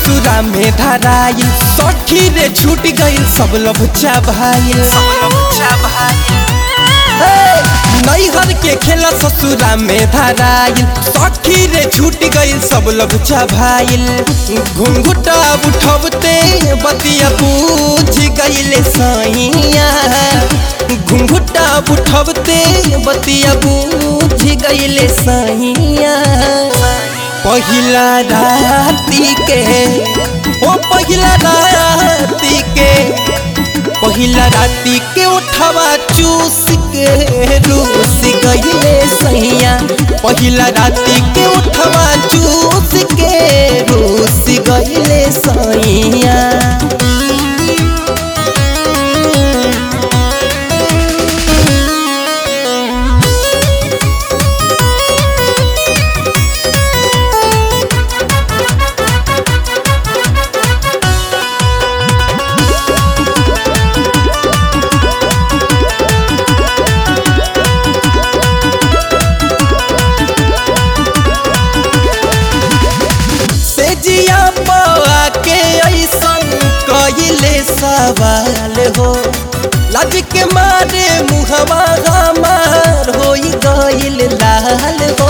ससुरा में धराइल सखी रे छूट गइल सब लभचा भाईल नैहर के खेला ससुरा में धराइल सखी रे छूट गइल सब लभचा भाईल घुंघुटा उठबते बतिया पूछ गइले सैया घुंघुटा उठबते बतिया पूछ गइले सैया पहिला राती के ओ पहिला राती के पहिला राती के उठवा चूस के रूस गइले सैया पहिला राती के उठवा चूस के रूस गइले सैया से जिया बा के ऐसन कइले सवाल हो लाज के मारे मुहवा हमार होई गइल लाल हो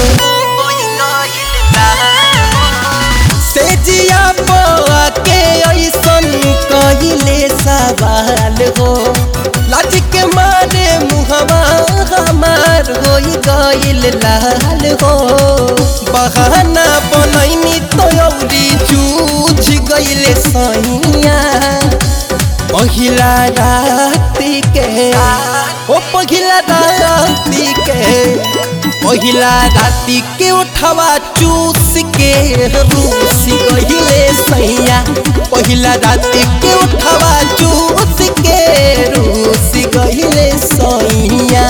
से जिया बा के ऐसन कइले सवाल हो लाज के मारे मुहवा हमार होई गइल लाल हो बहाना बनैनी तो औरी चूझ गइले सैया पहिला राती के ओ पहिला राती के पहिला राती के उठवा चूस के रूस गइले सैया पहिला राती के उठवा चूस के रूस गइले सैया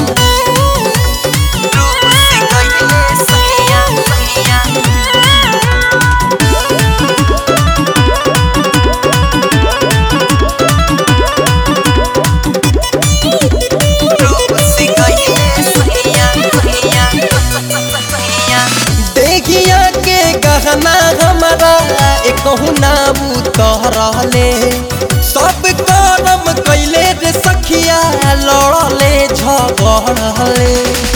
देखिया के गहना हमारा एक ना उतरले सब करम कैले रे सखिया लड़ले झगड़ले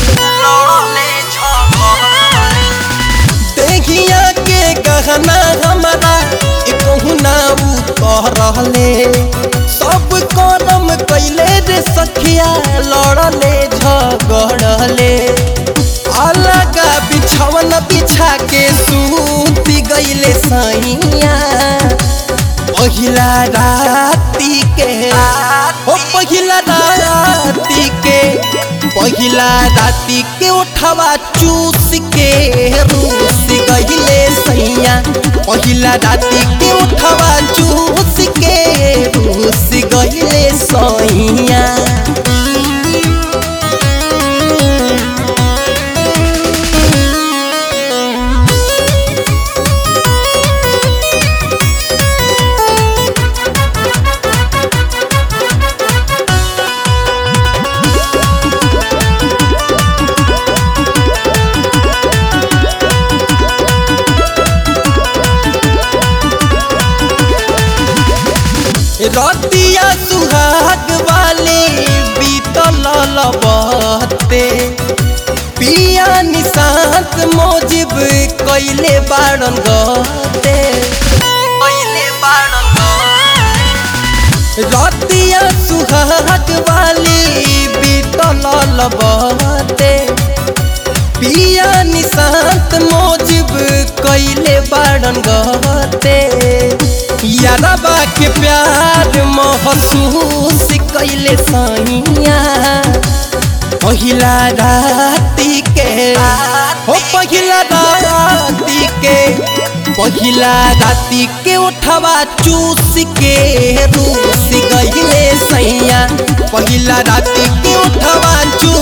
देखिया के गहना हमारा एक ना उतरले सब करम कैले रे सखिया लड़ले झगड़ले अलग बिछवन बिछा के सूती गइले सैया पहिला राती के ओ पहिला राती के पहिला राती के उठवा चूस के रूस गइले सैया पहिला राती के उठवा चूस के रूस गइले सैया रतिया सुहाग वाले बीतल लबते पिया निशांत मोजिब कैले बाड़न गते रतिया सुहाग वाली बीतल लबते पिया निशांत मोजिब कैले बाड़न गते यारबा के प्यार महसूस कैले सैया पहिला राती के हो पहिला राती के पहिला राती के उठवा चूस के रूस गइले सैया पहिला राती के उठवा चूस